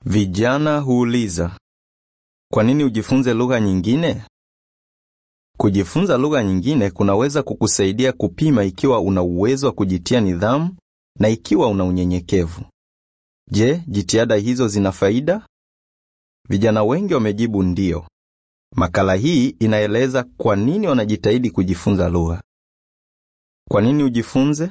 Vijana huuliza, kwa nini ujifunze lugha nyingine? Kujifunza lugha nyingine kunaweza kukusaidia kupima ikiwa una uwezo wa kujitia nidhamu na ikiwa una unyenyekevu. Je, jitihada hizo zina faida? Vijana wengi wamejibu ndiyo. Makala hii inaeleza kwa nini wanajitahidi kujifunza lugha. Kwa nini ujifunze?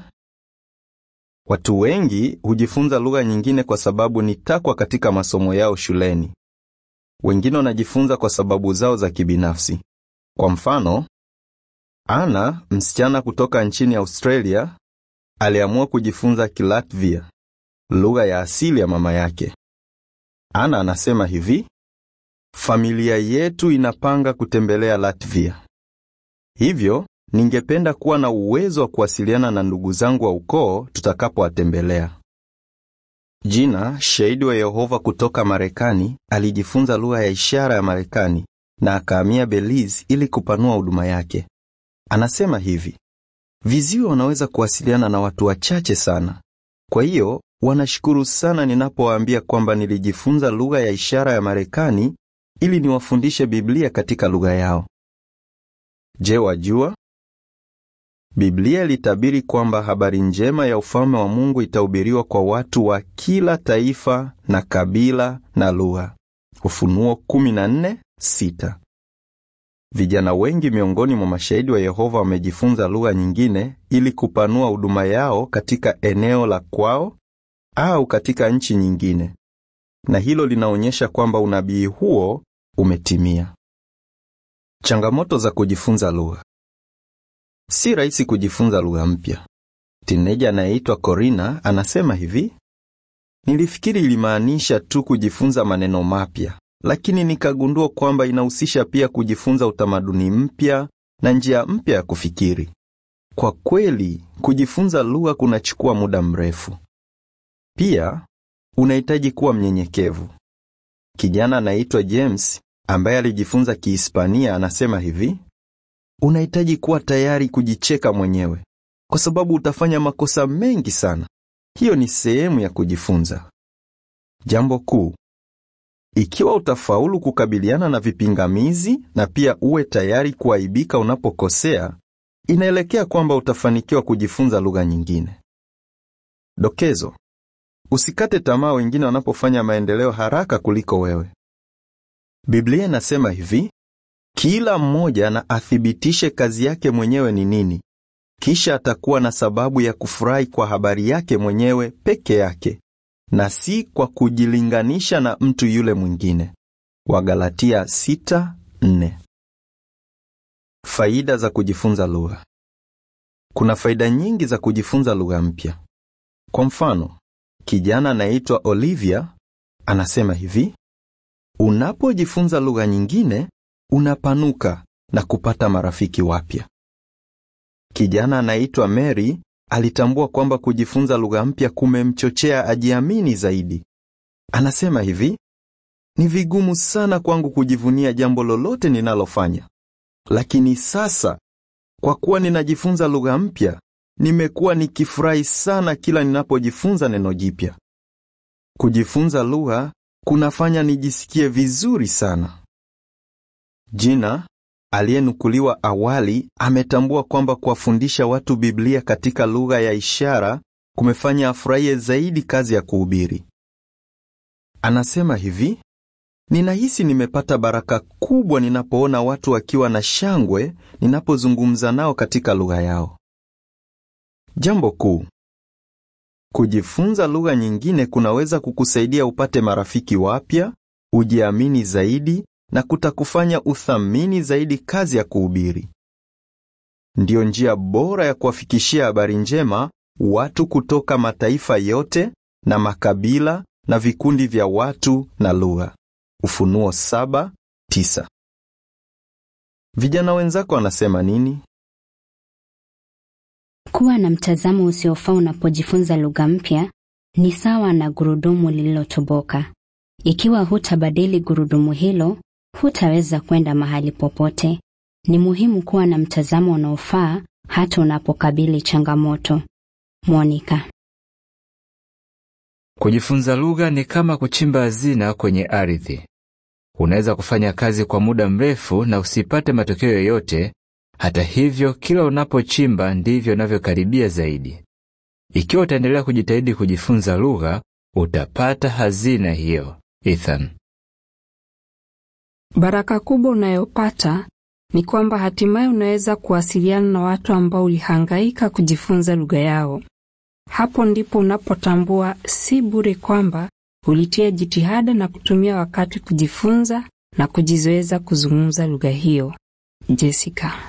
Watu wengi hujifunza lugha nyingine kwa sababu ni takwa katika masomo yao shuleni. Wengine wanajifunza kwa sababu zao za kibinafsi. Kwa mfano, Ana, msichana kutoka nchini Australia, aliamua kujifunza Kilatvia, lugha ya asili ya mama yake. Ana anasema hivi: familia yetu inapanga kutembelea Latvia, hivyo ningependa kuwa na uwezo wa kuwasiliana na ndugu zangu wa ukoo tutakapowatembelea. Jina, shahidi wa Yehova kutoka Marekani, alijifunza lugha ya ishara ya Marekani na akahamia Belize ili kupanua huduma yake. Anasema hivi: viziwi wanaweza kuwasiliana na watu wachache sana, kwa hiyo wanashukuru sana ninapowaambia kwamba nilijifunza lugha ya ishara ya Marekani ili niwafundishe Biblia katika lugha yao. Je, wajua? Biblia ilitabiri kwamba habari njema ya ufalme wa Mungu itahubiriwa kwa watu wa kila taifa na kabila na lugha. Ufunuo 14:6. Vijana wengi miongoni mwa mashahidi wa Yehova wamejifunza lugha nyingine ili kupanua huduma yao katika eneo la kwao au katika nchi nyingine. Na hilo linaonyesha kwamba unabii huo umetimia. Changamoto za kujifunza lugha. Si rahisi kujifunza lugha mpya. Tineja anayeitwa Corina anasema hivi: nilifikiri ilimaanisha tu kujifunza maneno mapya, lakini nikagundua kwamba inahusisha pia kujifunza utamaduni mpya na njia mpya ya kufikiri. Kwa kweli, kujifunza lugha kunachukua muda mrefu. Pia unahitaji kuwa mnyenyekevu. Kijana anaitwa James ambaye alijifunza Kihispania anasema hivi: unahitaji kuwa tayari kujicheka mwenyewe kwa sababu utafanya makosa mengi sana. Hiyo ni sehemu ya kujifunza. Jambo kuu, ikiwa utafaulu kukabiliana na vipingamizi na pia uwe tayari kuaibika unapokosea, inaelekea kwamba utafanikiwa kujifunza lugha nyingine. Dokezo: usikate tamaa wengine wanapofanya maendeleo haraka kuliko wewe. Biblia inasema hivi: kila mmoja na athibitishe kazi yake mwenyewe ni nini, kisha atakuwa na sababu ya kufurahi kwa habari yake mwenyewe peke yake, na si kwa kujilinganisha na mtu yule mwingine. Wagalatia 6:4. Faida za kujifunza lugha. Kuna faida nyingi za kujifunza lugha mpya. Kwa mfano, kijana anayeitwa Olivia anasema hivi: unapojifunza lugha nyingine unapanuka na kupata marafiki wapya. Kijana anaitwa Mary alitambua kwamba kujifunza lugha mpya kumemchochea ajiamini zaidi. Anasema hivi: ni vigumu sana kwangu kujivunia jambo lolote ninalofanya, lakini sasa kwa kuwa ninajifunza lugha mpya, nimekuwa nikifurahi sana kila ninapojifunza neno jipya. Kujifunza lugha kunafanya nijisikie vizuri sana. Jina aliyenukuliwa awali ametambua kwamba kuwafundisha watu Biblia katika lugha ya ishara kumefanya afurahie zaidi kazi ya kuhubiri. Anasema hivi: ninahisi nimepata baraka kubwa ninapoona watu wakiwa na shangwe ninapozungumza nao katika lugha yao. Jambo kuu, kujifunza lugha nyingine kunaweza kukusaidia upate marafiki wapya, ujiamini zaidi na kutakufanya uthamini zaidi kazi ya kuhubiri. Ndiyo njia bora ya kuwafikishia habari njema watu kutoka mataifa yote na makabila na vikundi vya watu na lugha. Ufunuo 7:9. Vijana wenzako wanasema nini? Kuwa na mtazamo usiofaa unapojifunza lugha mpya ni sawa na gurudumu lililotoboka. Ikiwa hutabadili gurudumu hilo, hutaweza kwenda mahali popote. Ni muhimu kuwa na mtazamo unaofaa hata unapokabili changamoto. Monica Kujifunza lugha ni kama kuchimba hazina kwenye ardhi. Unaweza kufanya kazi kwa muda mrefu na usipate matokeo yoyote. Hata hivyo, kila unapochimba ndivyo unavyokaribia zaidi. Ikiwa utaendelea kujitahidi kujifunza lugha, utapata hazina hiyo. Ethan. Baraka kubwa unayopata ni kwamba hatimaye unaweza kuwasiliana na watu ambao ulihangaika kujifunza lugha yao. Hapo ndipo unapotambua si bure kwamba ulitia jitihada na kutumia wakati kujifunza na kujizoeza kuzungumza lugha hiyo. Jessica.